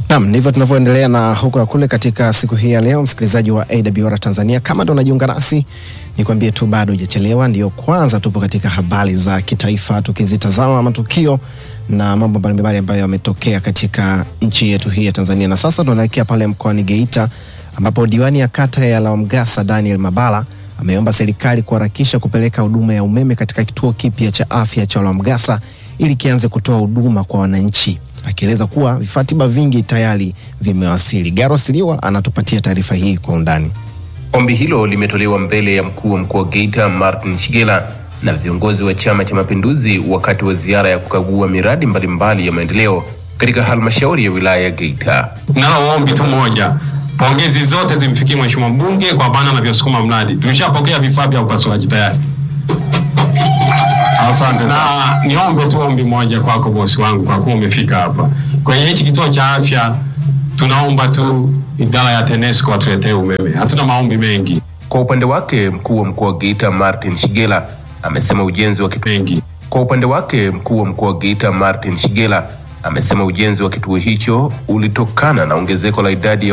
Naam, ndivyo tunavyoendelea na huko na kule katika siku hii ya leo, msikilizaji wa AWR Tanzania. Kama ndo unajiunga nasi, nikwambie tu bado hujachelewa, ndio kwanza tupo katika habari za kitaifa, tukizitazama matukio na mambo mbalimbali ambayo yametokea katika nchi yetu hii ya Tanzania. Na sasa tunaelekea pale mkoani Geita ambapo diwani ya kata ya Lawamgasa Daniel Mabala ameomba serikali kuharakisha kupeleka huduma ya umeme katika kituo kipya cha afya cha Lawamgasa ili kianze kutoa huduma kwa wananchi, akieleza kuwa vifaa tiba vingi tayari vimewasili. Garo Siliwa anatupatia taarifa hii kwa undani. Ombi hilo limetolewa mbele ya mkuu wa mkoa wa Geita Martin Shigela na viongozi wa Chama cha Mapinduzi wakati wa ziara ya kukagua miradi mbalimbali ya maendeleo katika halmashauri ya wilaya ya Geita. Nalo ombi tu moja, pongezi zote zimfikie mheshimiwa mbunge kwa bana anavyosukuma mradi. Tumeshapokea vifaa vya upasuaji tayari. Asante. Na niombe tu ombi moja kwako bosi wangu, kwa kuwa umefika hapa kwenye hichi kituo cha afya, tunaomba tu idara ya TANESCO watuletee umeme. Hatuna maombi mengi Kwa upande wake mkuu wa mkoa wa Geita Martin Shigela amesema ujenzi wa kituo mengi. Kwa upande wake mkuu wa mkoa wa Geita Martin Shigela amesema ujenzi wa kituo hicho ulitokana na ongezeko la idadi ya